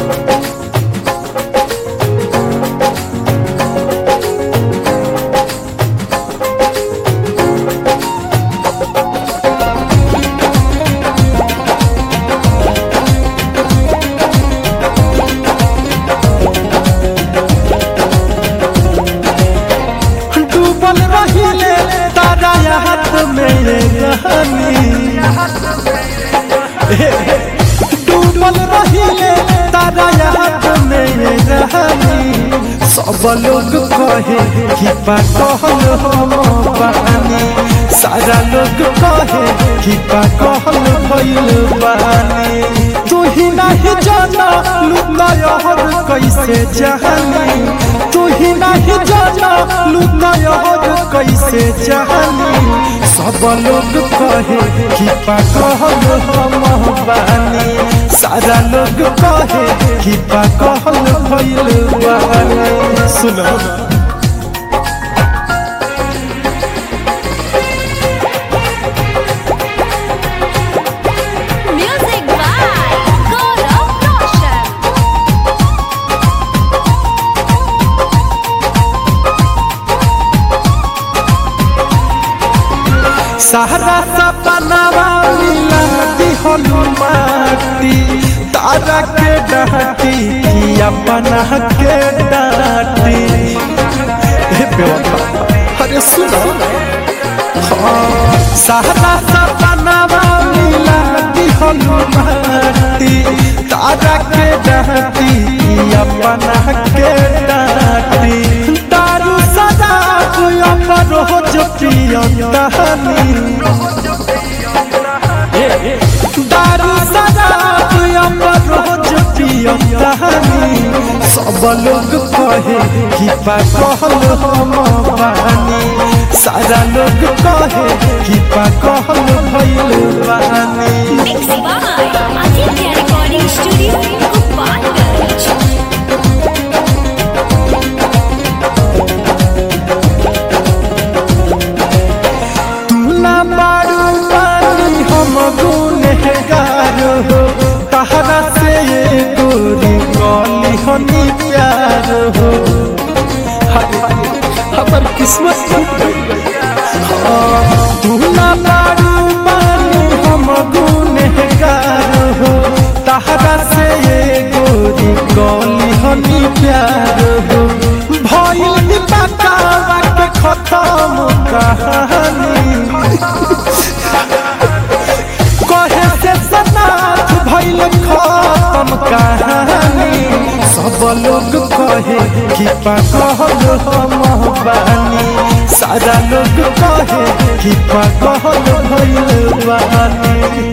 डूबल रहिले तारा हाथ में ये कहानी डूबल रहिले तारा हाथ में ये कहानी सब लोग कहे कि पागल हम बानी सारा लोग कहे कि पागल भइल बानी तू ही नहीं जाना लुकायहर कैसे जहानी तू ही नहीं जाना लुकायहर कैसे जहानी सब लोग कहे कि पागल हम बानी सारा लोग कहे कि पागल भइल बानी सुनो Music by Gaurav Roshan. सहारा सपनावा मिला दिहनु माटी तारा के डाटी कि अपना के डाटी हे बेवफा अरे सुनो हाँ, सहारा सपनावा मिला दिहनु माटी तारा के डाटी कि अपना के डाटी दारू सदा अपन रोज पियतानी दारू शराब अपन रोज पियतानी सब लोग कहे कि पागल हम बानी सारा लोग कहे कि पागल भइल बानी Mixed by Aditya Recording Studio, Gopalganj. तू ना मारू पानी हम गुनहगार हो तहरा से ये गोरी कौली हनी प्यार हो हाय, हमर किस्मत टूट गई हाँ, तू ना मारू पानी हम गुनहगार हो तहरा से ये गोरी कौली हनी प्यार हो भइल दीपकावा के खत्म कहानी कहे से सनाथ भइल खत्म कहानी सब लोग कहे कि पागल हम बानी सारा लोग कहे कि पागल भइल बानी